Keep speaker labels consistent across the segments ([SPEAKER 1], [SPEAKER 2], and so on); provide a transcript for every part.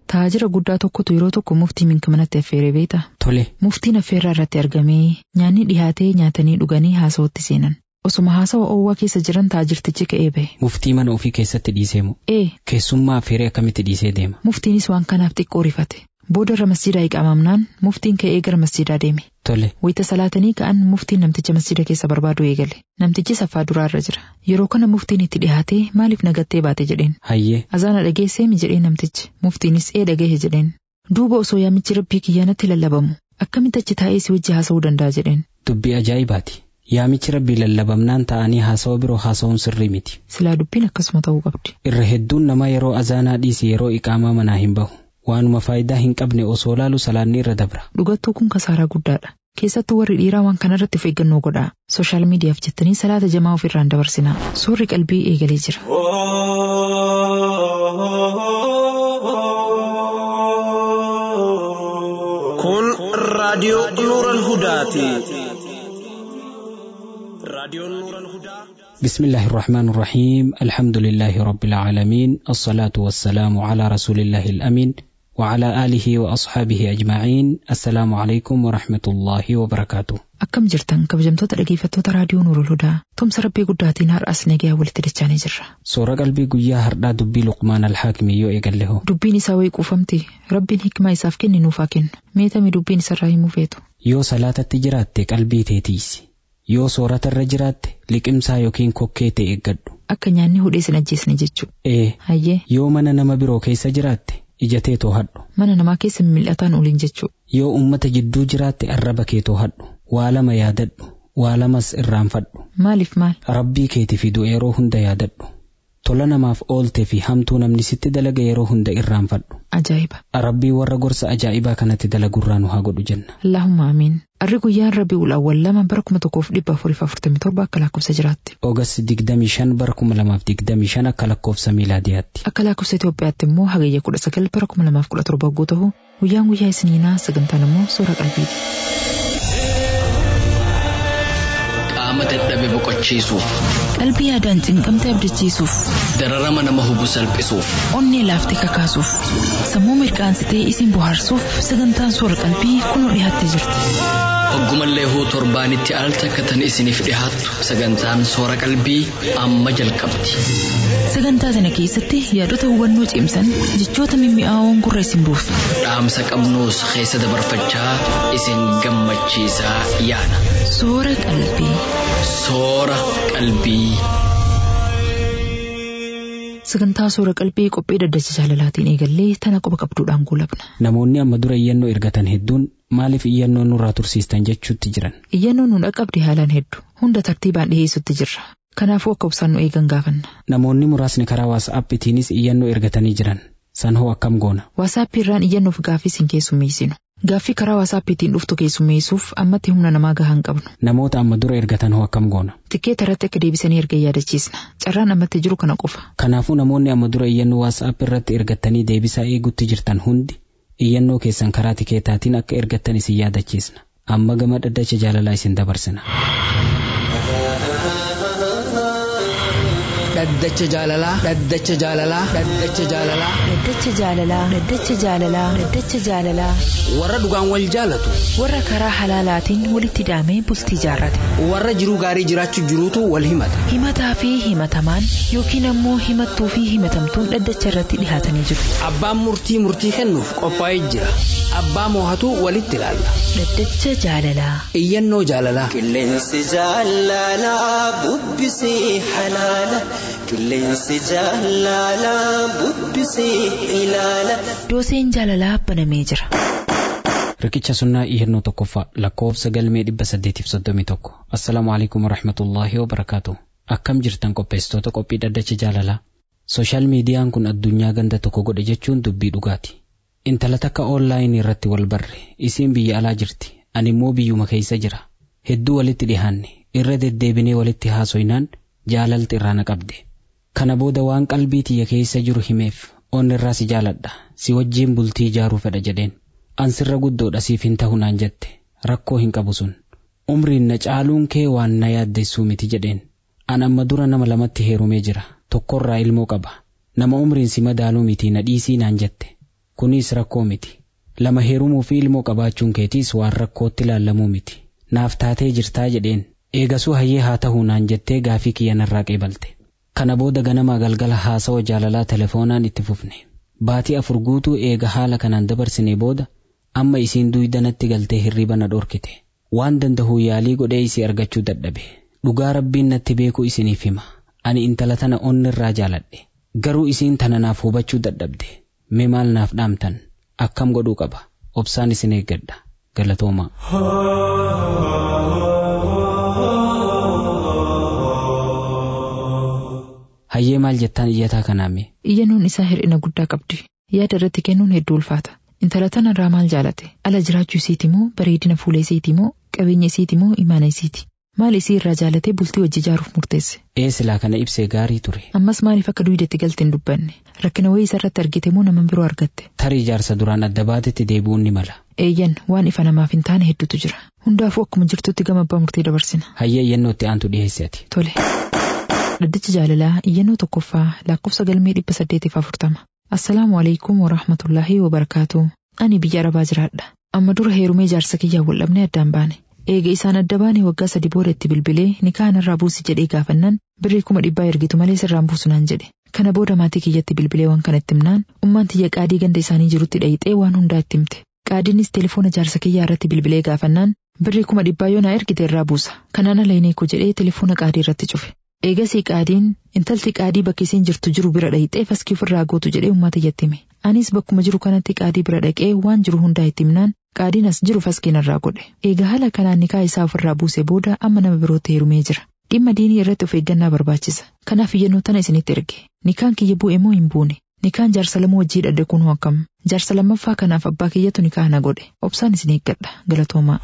[SPEAKER 1] Taajira guddaa tokkotu yeroo tokko muftii minka manatti affeeree beektaa?
[SPEAKER 2] Tole,
[SPEAKER 1] Muftiin affeerraa irratti argamee nyaanni dhihaatee nyaatanii dhuganii haasawatti seenan. Osuma haasawa oowwaa keessa jiran taajirtichi ka'ee bahe.
[SPEAKER 2] muftii mana ofii keessatti dhiisee moo
[SPEAKER 1] Ee,
[SPEAKER 2] keessummaa affeeree akkamitti dhiisee deema?
[SPEAKER 1] muftiinis waan kanaaf xiqqoo rifate. Booda irra masjiidaa iqaamamnaan muftiin ka'ee gara masjiidaa deeme.
[SPEAKER 2] Tole,
[SPEAKER 1] Wayita salaatanii ka'an muftiin namticha masjiida keessa barbaadu eegale. Namtichi saffaa duraa irra jira. Yeroo kana muftiin itti dhihaatee maaliif nagattee baate jedheen.
[SPEAKER 2] hayyee,
[SPEAKER 1] Azaana dhageesseemi jedhee namtichi. Muftiinis ee dhagahe jedheen. Duuba osoo yaamichi rabbii kiyyaanatti lallabamu. Akkamitti achi taa'ee si wajji haasa'uu danda'a jedheen.
[SPEAKER 2] dubbii ajaa'ibaati. Yaamichi rabbii lallabamnaan ta'anii haasawa biroo haasawuun sirrii miti.
[SPEAKER 1] Silaa dubbiin akkasuma ta'uu qabdi.
[SPEAKER 2] Irra hedduun namaa yeroo azaanaa dhiise yeroo iqaamaa manaa hin bahu. Waanuma faayidaa hin qabne osoo laalu salaanni irra dabra.
[SPEAKER 1] Dhugattuu kun kasaaraa guddaadha. Keessattuu warri dhiiraa waan kanarratti of eeggannoo godhaa. Sooshaal miidiyaaf jettanii salaata jamaa ofirraan dabarsinaa. Suurri qalbii eegalee jira.
[SPEAKER 3] Kun raadiyoo Nuural Hudaati. Raadiyoon Nuural Hudaa.
[SPEAKER 2] بسم الله الرحمن الرحيم الحمد لله رب العالمين الصلاة والسلام على رسول الله الأمين وعلى آله وأصحابه أجمعين السلام عليكم ورحمة الله وبركاته
[SPEAKER 1] Akkam jirtan kabajamtoota dhageeffattoota raadiyoo Nuurul Hudaa. Tumsa rabbii guddaatiin har'as nagaya walitti dachaanii jirra.
[SPEAKER 2] Soora qalbii guyyaa hardhaa dubbii Luqmaan Alhaakimii yoo eegalle hoo
[SPEAKER 1] Dubbiin isaa wayii quufamti. Rabbiin hikmaa isaaf kenne nuuf haa kennu. Meetami dubbiin isarraa himuu feetu.
[SPEAKER 2] yoo salaatatti jiraatte qalbii tee tiisi yoo soorata irra jiraatte liqimsaa yookiin kokkee ta'e eeggadhu
[SPEAKER 1] Akka nyaanni hudhee sin ajjeesne jechuudha.
[SPEAKER 2] ee
[SPEAKER 1] Hayyee
[SPEAKER 2] yoo mana nama biroo keessa jiraatte ija tee toohadhu
[SPEAKER 1] mana namaa keessa mil'ataan oliin jechuudha.
[SPEAKER 2] yoo ummata jidduu jiraatte arraba kee toohadhu waa lama yaadadhu waa lamas irraanfadhu
[SPEAKER 1] Maaliif maal?
[SPEAKER 2] rabbii keeti fidu yeroo hunda yaadadhu tola namaaf oolte fi hamtuu namni sitti dalaga yeroo hunda irraanfadhu
[SPEAKER 1] Ajaa'iba.
[SPEAKER 2] rabbii warra gorsa ajaa'ibaa kanatti dalagurraa nu haa godhu jenna
[SPEAKER 1] Allahumma amiin. Arri guyyaan Rabiul Awwal lama bara kuma tokkoof dhibba afuriif afurtamii torba akka lakkoofsa jiraatti.
[SPEAKER 2] ogas 25 bara 2025 akka lakkoofsa miilaadiyaatti
[SPEAKER 1] Akka lakkoofsa Itoophiyaatti immoo hagayya kudha sagal bara kuma lamaaf kudha torba yoo ta'u guyyaan guyyaa isiniinaa sagantaan immoo suura qalbiiti.
[SPEAKER 4] qaama dadhabe boqochiisuuf
[SPEAKER 5] Qalbii yaadaan cinqamte abdachiisuuf,
[SPEAKER 4] dararama nama hubu salphisuuf
[SPEAKER 5] onnee laaftee kakaasuuf, sammuu mirqaansitee isin bohaarsuuf sagantaan soora qalbii kunoo dhiyaattee jirti.
[SPEAKER 4] hoggumallee huu torbaanitti al takkatan isiniif dhihaattu sagantaan soora qalbii amma jalqabdi
[SPEAKER 5] Sagantaa sana keessatti yaadota hubannoo cimsan jechoota mimmi'aawoon gurra isin buusu.
[SPEAKER 4] dhaamsa qabnuus keessa dabarfachaa isin gammachiisaa yaana
[SPEAKER 5] Soora qalbii.
[SPEAKER 4] soora qalbii.
[SPEAKER 1] Sagantaa suura qalbii qophii daddacha jaalalaatiin eegallee tana qoba qabduudhaan guulabna.
[SPEAKER 2] namoonni amma dura iyyannoo ergatan hedduun maaliif iyyannoo nurraa tursiistan jechuutti jiran
[SPEAKER 1] Iyyannoon nu dhaqqabde haalaan hedduu hunda tartiibaan dhiheessutti jirra. Kanaafuu akka obsaan nu eegan gaafanna.
[SPEAKER 2] namoonni muraasni karaa waasaappiitiinis iyyannoo ergatanii jiran san hoo akkam goona
[SPEAKER 1] Waasaappii irraan iyyannoof gaaffii sin keessummeessinu. Gaaffii karaa waasaappiitiin dhuftu keessummeessuuf ammatti humna namaa gahaa hin qabnu.
[SPEAKER 2] namoota amma dura ergatan hoo akkam goona
[SPEAKER 1] Tikkeeta irratti akka deebisanii ergan yaadachiisna. Carraan ammatti jiru kana qofa.
[SPEAKER 2] kanaafuu namoonni amma dura iyyannoo waasaap irratti ergattanii deebisaa eegutti jirtan hundi iyyannoo keessan karaa tikeetaatiin akka ergattan isin yaadachiisna amma gama dhaddacha jaalalaa isin dabarsina
[SPEAKER 6] dhaddacha jaalalaa dhaddacha jaalalaa dhaddacha jaalalaa
[SPEAKER 5] Dhaddacha jaalalaa. Dhaddacha jaalalaa. Dhaddacha jaalalaa.
[SPEAKER 6] warra dhugaan wal jaalatu
[SPEAKER 5] Warra karaa halaalaatiin walitti hidhamee bultii jaarrate.
[SPEAKER 6] warra jiruu gaarii jiraachuu jiruutu wal himata
[SPEAKER 5] Himataa fi himatamaan yookiin ammoo himattuu fi himatamtuun dhaddacha irratti dhihaatanii jiru.
[SPEAKER 6] abbaan murtii murtii kennuuf qophaa'ee jira abbaa moohatu walitti ilaalla
[SPEAKER 5] Dhaddacha jaalalaa.
[SPEAKER 6] iyyannoo jaalalaa
[SPEAKER 7] Qilleensi jaalalaa bubbisee halaala. Qilleensi jaalalaa bubbisee ilaala.
[SPEAKER 5] Dooseen jaalalaa banamee jira.
[SPEAKER 2] riqicha sunnaa iyyannoo tokkoffaa lakkoofsa galmee dhibba saddeetiif soddomii tokko assalaamu alaikum warahmatullaahi wabarakaatu akkam jirtan qopheessitoota qophii dhaddacha jaalalaa sooshaal miidiyaan kun addunyaa ganda tokko godhe jechuun dubbii dhugaati intala takka oonlaayinii irratti wal barre isiin biyya alaa jirti ani immoo biyyuma keessa jira hedduu walitti dhihaanne irra deddeebinee walitti haasoynaan jaalalti irraa na qabde kana booda waan qalbii tiyya keessa jiru himeef onni irraa si jaaladha si wajjiin bultii ijaaruu fedha jedheen an sirra guddoodha siif hin ta'u naan jette rakkoo hin qabu sun umriin na caaluun kee waan na yaaddessuu miti jedheen an amma dura nama lamatti heerumee jira tokkorraa ilmoo qaba nama umriin si madaaluu miti na dhiisii naan jette Kunis rakkoo miti. Lama heerumuu fi ilmoo qabaachuun keetiis waan rakkootti ilaallamuu miti. Naaf taatee jirtaa jedheen eegasuu hayyee haa ta'uu naan jettee gaafii kiyya narraa qeebalte. Kana booda ganamaa galgala haasawa jaalalaa telefoonaan itti fufne. Baatii afur guutuu eega haala kanaan dabarsine booda amma isiin duydanatti galtee hirriba na dhorkite. Waan danda'u yaalii godhee isii argachuu dadhabe. Dhugaa rabbiin natti beeku isiniif hima. Ani intala tana onni irraa jaaladhe. Garuu isiin tana naaf hubachuu dadhabde. Mee maal naaf dhaamtan? Akkam godhuu qaba? Obsaan isin eeggadha. Galatoomaa. Hayyee maal jettaan iyyataa kanaame?
[SPEAKER 1] Iyyannoon isaa hir'ina guddaa qabdi. Yaada irratti kennuun hedduu ulfaata. Intala tanarraa maal jaalate? Ala jiraachuu isiiti moo bareedina fuula isiiti moo qabeenya isiiti moo imaana isiiti? Maal isii irraa jaalatee bultii wajji ijaaruuf murteesse?
[SPEAKER 2] Ee silaa kana ibsee gaarii ture.
[SPEAKER 1] Ammas maaliif akka duwidatti galte hin dubbanne? Rakkina wayii isarratti argite moo nama biroo argatte?
[SPEAKER 2] Tarii jaarsa duraan adda baatetti deebi'uun ni mala.
[SPEAKER 1] Eeyyan waan ifa namaaf hin taane hedduutu jira. Hundaafuu akkuma jirtutti gama abbaa murtii dabarsina.
[SPEAKER 2] Hayyee iyyannoo itti aantu dhiyeessi ati.
[SPEAKER 1] Tole. Dhaddacha jaalalaa iyyannoo tokkoffaa lakkoofsa galmee dhibba saddeetiif afurtama. Assalaamu alaikum wa rahmatullaahi wa barakaatu. Ani biyya arabaa jiraadha. Amma dura heerumee jaarsa kiyyaan wal dhabnee addaan baane. Eega isaan adda baane waggaa sadi booda itti bilbilee nikaa irraa buusi jedhee gaafannaan birrii kuma dhibbaa ergitu malee sirraan buusu naan jedhe. Kana booda maatii kiyyatti bilbilee waan kana itti himnaan ummaan tiyya qaadii ganda isaanii jirutti dhayixee waan hundaa itti himte. Qaadiinis telefoona jaarsa kiyyaa irratti bilbilee gaafannaan birrii kuma dhibbaa yoo naa ergite irraa buusa. Kanaan ala hineeku jedhee telefoona qaadii irratti cufe. Eegasii qaadiin intalti qaadii bakki isiin jirtu jiru bira dhayixee faskii ofirraa gootu jedhee uummata iyyatti hime. Anis bakkuma jiru kanatti qaadii bira dhaqee waan jiru hundaa itti himnaan qaadiin as jiru faskiin irraa godhe. Eega haala kanaan nikaa isaa ofirraa buuse booda amma nama birootti heerumee jira. Dhimma diinii irratti of eeggannaa barbaachisa. Kanaaf iyyannoo tana isinitti erge. Nikaan kiyya bu'e moo hin buune? Nikaan jaarsa lama wajjii dhadhe kun akkam? Jaarsa lammaffaa kanaaf abbaa kiyyatu nikaa na godhe. Obsaan isin eeggadha. Galatoomaa.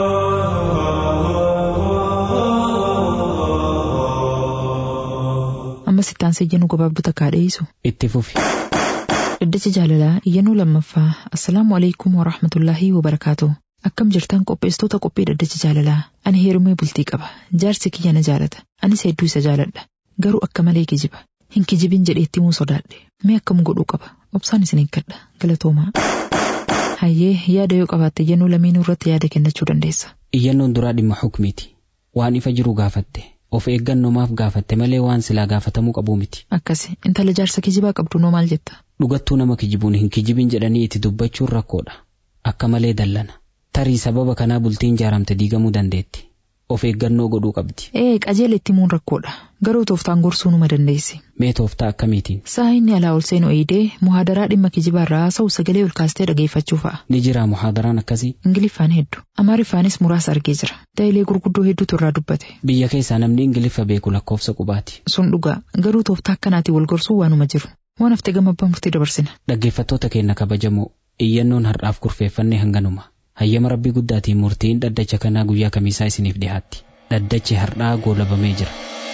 [SPEAKER 1] Ammas itti aansee iyyannoo gabaabduu takkaa dhiyeessu.
[SPEAKER 2] Itti fufi.
[SPEAKER 1] Dhaddacha jaalalaa iyyannoo lammaffaa Assalaamu alaikum wa rahmatullaahi wa barakaatu. Akkam jirtan qopheessitoota qophii dhaddacha jaalalaa ani heerumee bultii qaba jaarsi kiyya na jaalata anis hedduu isa jaaladha garuu akka malee kijiba hin kijibin jedheetti muu sodaadhe mee akkam godhuu qaba obsaan isin eeggadha galatoomaa. Hayyee yaada yoo qabaatte iyyannoo lameenuu irratti yaada kennachuu dandeessa.
[SPEAKER 2] Iyyannoon duraa dhimma hukmiiti. Waan ifa jiru gaafatte. Of eeggannoomaaf gaafatte malee waan silaa gaafatamuu qabuu miti.
[SPEAKER 1] Akkasi intala jaarsa kijibaa qabdu noo maal jetta?
[SPEAKER 2] Dhugattuu nama kijibuun hin kijibin jedhanii itti dubbachuun rakkoodha. Akka malee dallana. Tarii sababa kanaa bultiin jaaramte diigamuu dandeetti. Of eeggannoo godhuu qabdi.
[SPEAKER 1] Ee qajeela itti muun rakkoodha. Garuu tooftaan gorsuu numa dandeessi.
[SPEAKER 2] Mee tooftaa akkamiitiin?
[SPEAKER 1] Saa inni alaa ol seenu eeyidee muhaadaraa dhimma kijibaa irraa haasa'u sagalee ol kaastee dhageeffachuu fa'a.
[SPEAKER 2] Ni jiraa muhaadaraan akkasii?
[SPEAKER 1] Ingiliffaan hedduu. Amaariffaanis muraasa argee jira. Daa'ilee gurguddoo hedduutu irraa dubbate.
[SPEAKER 2] Biyya keessaa namni Ingiliffa beeku lakkoofsa qubaati.
[SPEAKER 1] Sun dhugaa garuu tooftaa akkanaatiin wal gorsuu waanuma jiru. Waan haftee gama abbaa murtii dabarsina.
[SPEAKER 2] Dhaggeeffattoota keenya kabajamoo iyyannoon har'aaf kurfeeffannee hanganuma. Hayyama rabbii guddaatiin murtiin dhaddacha kanaa guyyaa kamiisaa isiniif dhiyaatti. Dhaddachi har'aa goolabamee jira.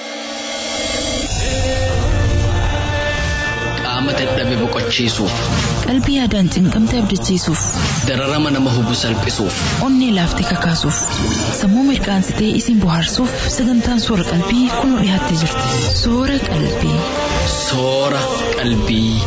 [SPEAKER 4] Qaama dadhabe boqochiisuuf,
[SPEAKER 5] Qalbii yaadaan cinqamte abdachiisuuf,
[SPEAKER 4] dararama nama hubu salphisuuf,
[SPEAKER 5] onnee laaftee kakaasuuf, sammuu mirqaansitee isin bohaarsuuf sagantaan soora qalbii kunoo dhiyaattee jirti. Soora qalbii.
[SPEAKER 4] soora qalbii.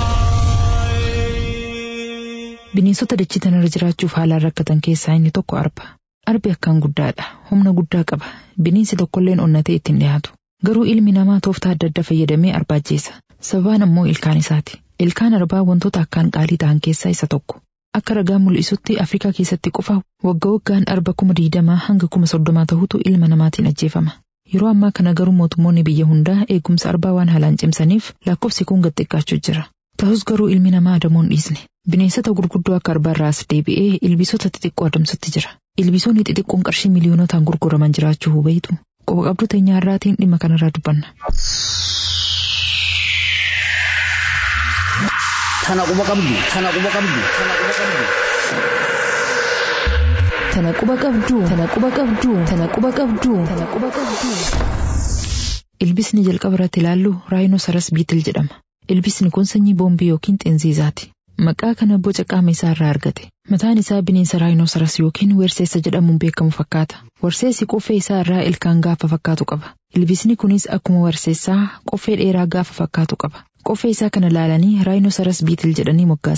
[SPEAKER 1] Bineensota dachee tanarra jiraachuuf haalaan rakkatan keessaa inni tokko arba. Arbi akkaan guddaadha. Humna guddaa qaba. Bineensi tokkolleen onnatee ittiin dhiyaatu. Garuu ilmi namaa tooftaa adda addaa fayyadamee arbaa ajjeesa. Sababaan ammoo ilkaan isaati. Ilkaan arbaa wantoota akkaan qaalii ta'an keessaa isa tokko. Akka ragaa mul'isutti Afrikaa keessatti qofa wagga waggaan arba kuma diidamaa hanga kuma soddomaa ta'utu ilma namaatiin ajjeefama. Yeroo ammaa kana garuu mootummoonni biyya hundaa eegumsa arbaa waan haalaan cimsaniif lakkoofsi kun gad xiqqaachuu jira. Ta'us garuu ilmi namaa adamuun dhiisne. Bineensota gurguddoo akka arbaarraas deebi'ee ilbiisota xixiqqoo adamsutti jira. Ilbiisonni xixiqqoon qarshii miliiyoonotaan gurguraman jiraachuu hubayitu. Qoba qabdu teenyaarraatiin dhimma kanarraa dubbanna.
[SPEAKER 6] Tana quba qabdu. Tana quba qabdu. Tana quba qabdu.
[SPEAKER 1] Tana quba qabduu. Tana quba qabduu. Tana quba qabduu. Tana quba qabduu. Ilbisni jalqaba irratti ilaallu raayinosaras biitil jedhama. Ilbisni kun sanyii boombii yookiin xinziizaati. Maqaa kana boca qaama isaa irraa argate. Mataan isaa bineensa raayinosaras yookiin werseessa jedhamuun beekamu fakkaata. Werseessi qoffee isaa irraa ilkaan gaafa fakkaatu qaba. Ilbisni kunis akkuma werseessaa qoffee dheeraa gaafa fakkaatu qaba. Qoffee isaa kana laalanii raayinosaras biitil jedhanii moggaasan.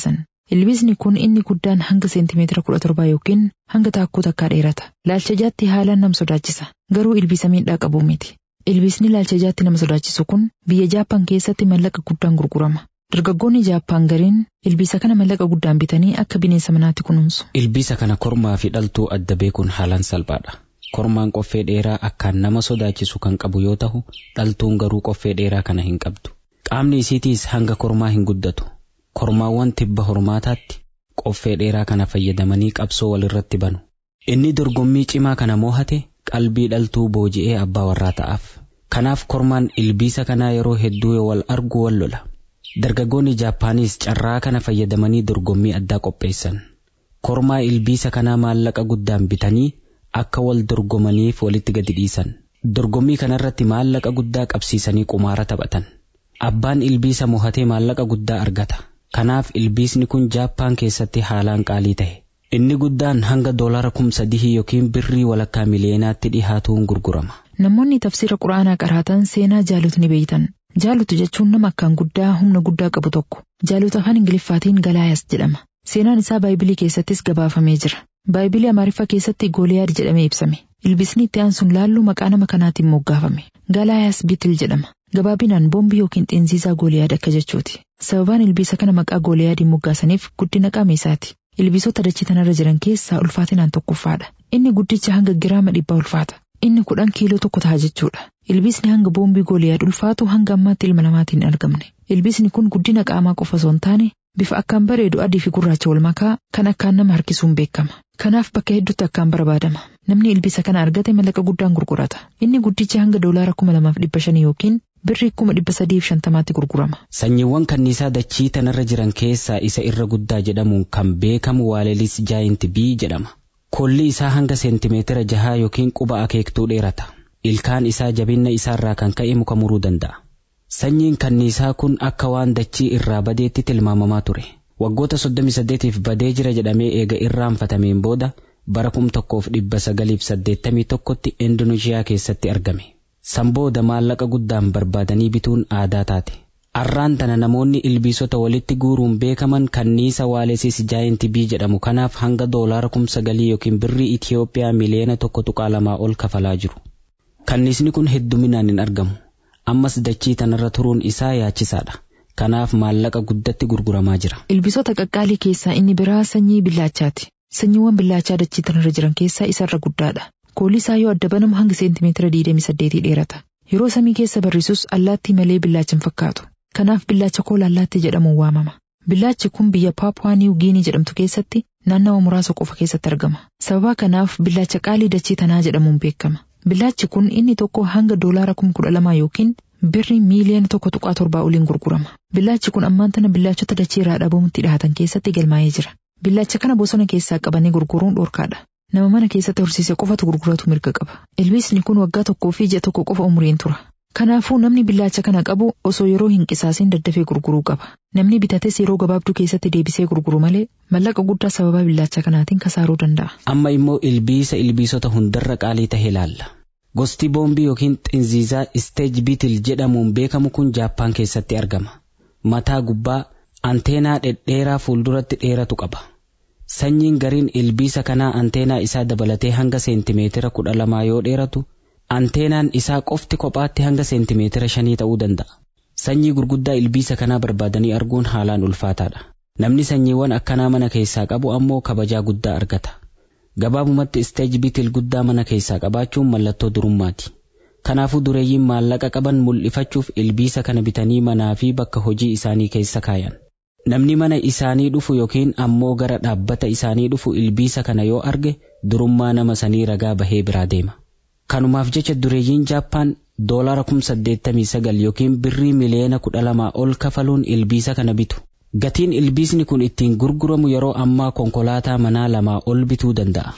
[SPEAKER 1] Ilbiisni kun inni guddaan hanga seentimeetira kudha torbaa yookiin hanga taakkuu takkaa dheerata. Laalcha jaatti haalaan nama sodaachisa. Garuu ilbiisa miidhaa qabu miti. Ilbiisni laalcha jaatti nama sodaachisu kun biyya Jaappaan keessatti mallaqa guddaan gurgurama. Dargaggoonni Jaappaan gariin ilbiisa kana mallaqa guddaan bitanii akka bineensa manaatti kunuunsu.
[SPEAKER 2] Ilbiisa kana kormaa fi dhaltuu adda beekuun haalaan salphaadha. Kormaan qoffee dheeraa akkaan nama sodaachisu kan qabu yoo ta'u, dhaltuun garuu qoffee dheeraa kana hin qabdu. Qaamni isiitiis hanga kormaa hin guddatu. Kormaawwan tibba hormaataatti qoffee dheeraa kana fayyadamanii qabsoo walirratti banu. Inni dorgommii cimaa kana moohate qalbii dhaltuu booji'ee abbaa warraa ta'aaf. Kanaaf kormaan ilbiisa kanaa yeroo hedduu yoo wal argu wal lola. Dargaggoonni Jaappaanis carraa kana fayyadamanii dorgommii addaa qopheessan. Kormaa ilbiisa kanaa maallaqa guddaan bitanii akka wal dorgomaniif walitti gadi dhiisan. Dorgommii kanarratti maallaqa guddaa qabsiisanii qumaara taphatan. Abbaan ilbiisa mohatee maallaqa guddaa argata. Kanaaf ilbiisni kun Jaappaan keessatti haalaan qaalii ta'e. Inni guddaan hanga doolara kum sadii yookiin birrii walakkaa miliyoonaatti dhihaatuun gurgurama.
[SPEAKER 1] Namoonni tafsira quraanaa qaraatan seenaa jaalut ni beeytan. Jaalutu jechuun nama akkaan guddaa humna guddaa qabu tokko. Jaalut afaan Ingiliffaatiin Galaayas jedhama. Seenaan isaa Baayibilii keessattis gabaafamee jira. Baayibilii Amaariffaa keessatti Gooliyaad jedhamee ibsame. Ilbiisni itti aansuun laallu maqaa nama kanaatiin moggaafame. Galaayas Bitil jedhama. Gabaabinaan boombii yookiin xinziizaa Gooliyaad akka jechuuti. Sababaan ilbiisa kana maqaa Gooliyaadiin moggaasaniif guddina qaama isaati. Ilbiisota dachee tanarra jiran keessaa ulfaatinaan tokkoffaadha. Inni guddicha hanga giraama dhibbaa ulfaata. Inni kudhan kiiloo tokko ta'a jechuudha. Ilbiisni hanga boombii Gooliyaad ulfaatu hanga ammaatti ilma namaatiin hin argamne. Ilbiisni kun guddina qaamaa qofa osoo hin taane bifa akkaan bareedu adii fi gurraacha wal makaa kan akkaan nama harkisuun beekama. Kanaaf bakka hedduutti akkaan barbaadama. Namni ilbiisa kana argate mallaqa guddaan gurgurata. Inni guddichi hanga doolaara kuma lamaaf dhibba shanii yookiin birrii kuma dhibba sadiif shantamaatti gurgurama.
[SPEAKER 2] Sanyiiwwan kanniisaa dachii tanarra jiran keessaa isa irra guddaa jedhamuun kan beekamu waalelis jaayinti bii jedhama. Kolli isaa hanga seentimeetira jahaa yookiin quba akeektuu dheerata. Ilkaan isaa jabinna isaarraa kan ka'e muka muruu danda'a. Sanyiin kanniisaa kun akka waan dachii irraa badeetti tilmaamamaa ture. Waggoota 38f badee jira jedhamee eega irraanfatameen booda bara kum tokkoof dhibba sagaliif saddeettamii tokkotti Indoneeshiyaa keessatti argame. San booda maallaqa guddaan barbaadanii bituun aadaa taate. Arraan tana namoonni ilbiisota walitti guuruun beekaman kanniisa waalesis jaayinti bii jedhamu kanaaf hanga doolaara kum sagalii yookiin birrii Itiyoophiyaa miliyoona tokko tuqaa lamaa ol kafalaa jiru. Kanniisni kun hedduminaan hin argamu. Ammas dachii tanarra turuun isaa yaachisaadha. Kanaaf maallaqa guddatti gurguramaa jira.
[SPEAKER 1] Ilbiisota qaqqaalii keessaa inni biraa sanyii billaachaati. Sanyiiwwan billaachaa dachii tanarra jiran keessaa isarra guddaadha. Koolli isaa yoo adda banamu hanga seentimeetira 28 dheerata. Yeroo samii keessa barrisus allaattii malee billaacha hin fakkaatu. Kanaaf billaacha koola allaattii jedhamuun waamama. Billaachi kun biyya Paapuwaa Niiw Giinii jedhamtu keessatti naannawa muraasa qofa keessatti argama. Sababa kanaaf billaacha qaalii dachii tanaa jedhamuun beekama. Billaachi kun inni tokko hanga doolaara kuma kudha lamaa yookiin birrii miiliyoona tokko tuqaa torbaa oliin gurgurama. Billaachi kun ammaan tana billaachota dachee irraa dhabamutti dhihatan keessatti galmaa'ee jira. Billaacha kana bosona keessaa qabanii gurguruun dhorkaadha. Nama mana keessatti horsiise qofatu gurguratu mirga qaba. Ilbiisni kun waggaa tokkoo fi ji'a tokko qofa umriin tura. Kanaafuu namni billaacha kana qabu osoo yeroo hin qisaasin daddafee gurguruu qaba. Namni bitates yeroo gabaabduu keessatti deebisee gurguru malee mallaqa guddaa sababa billaacha kanaatiin kasaaruu danda'a.
[SPEAKER 2] Amma immoo ilbiisa ilbiisota hundarra qaalii tahe ilaalla. Gosti boombii yookiin xinziizaa isteej biitil jedhamuun beekamu kun Jaappaan keessatti argama. Mataa gubbaa anteenaa dhedheeraa fuulduratti dheeratu qaba. Sanyiin gariin ilbiisa kanaa anteenaa isaa dabalatee hanga seentimeetira kudha lamaa yoo dheeratu, anteenaan isaa qofti kophaatti hanga seentimeetira shanii ta'uu danda'a. Sanyii gurguddaa ilbiisa kanaa barbaadanii arguun haalaan ulfaataadha. Namni sanyiiwwan akkanaa mana keessaa qabu ammoo kabajaa guddaa argata. Gabaabumatti isteej biitil guddaa mana keessaa qabaachuun mallattoo durummaati. Kanaafuu dureeyyiin maallaqa qaban mul'ifachuuf ilbiisa kana bitanii manaa fi bakka hojii isaanii keessa kaayan. Namni mana isaanii dhufu yookiin ammoo gara dhaabbata isaanii dhufu ilbiisa kana yoo arge durummaa nama sanii ragaa bahee biraa deema. Kanumaaf jecha dureeyyiin Jaappaan doolaara kum saddeettamii sagal yookiin birrii miliyoona kudha lamaa ol kafaluun ilbiisa kana bitu. Gatiin ilbiisni kun ittiin gurguramu yeroo ammaa konkolaataa manaa lamaa ol bituu danda'a.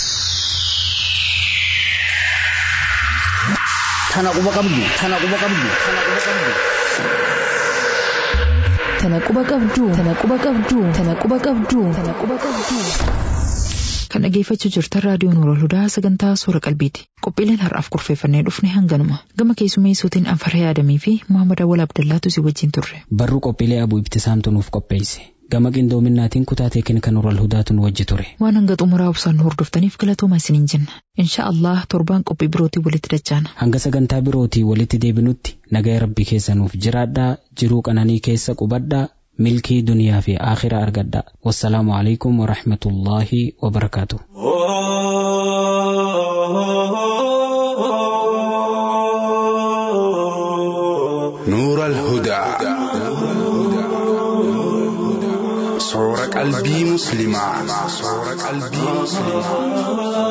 [SPEAKER 6] Tana quba qabdu, tana quba qabdu, tana quba qabdu.
[SPEAKER 5] Tana quba qabdu, tana quba qabdu, tana quba qabdu, tana quba qabdu.
[SPEAKER 1] Kan dhageeffachuu jirtan raadiyoon Nuurul Hudaa sagantaa suura qalbiiti. Qophiileen har'aaf kurfeeffannee dhufne hanganuma. Gama keessummeessuutiin Anfaree Adamii fi Muhammad Awwal Abdallaatu si wajjin turre.
[SPEAKER 2] Barruu qophiilee abuu ibtisaamtu nuuf qopheesse. gama qindoominaatiin kutaa teeknika nuural hudaatuun wajji ture.
[SPEAKER 1] Waan hanga xumuraa obsaan nu hordoftaniif galatooma isiniin jenna. Insha Allah torbaan qophii birootii walitti dachaana.
[SPEAKER 2] Hanga sagantaa birootii walitti deebinutti nagaya rabbii keessa nuuf jiraadhaa jiruu qananii keessa qubadhaa milkii duniyaa fi aakhiraa argadhaa. Wassalaamu alaikum wa rahmatullaahi wa barakaatu.
[SPEAKER 8] نور الهدى صور قلبي مسلما صور قلبي مسلما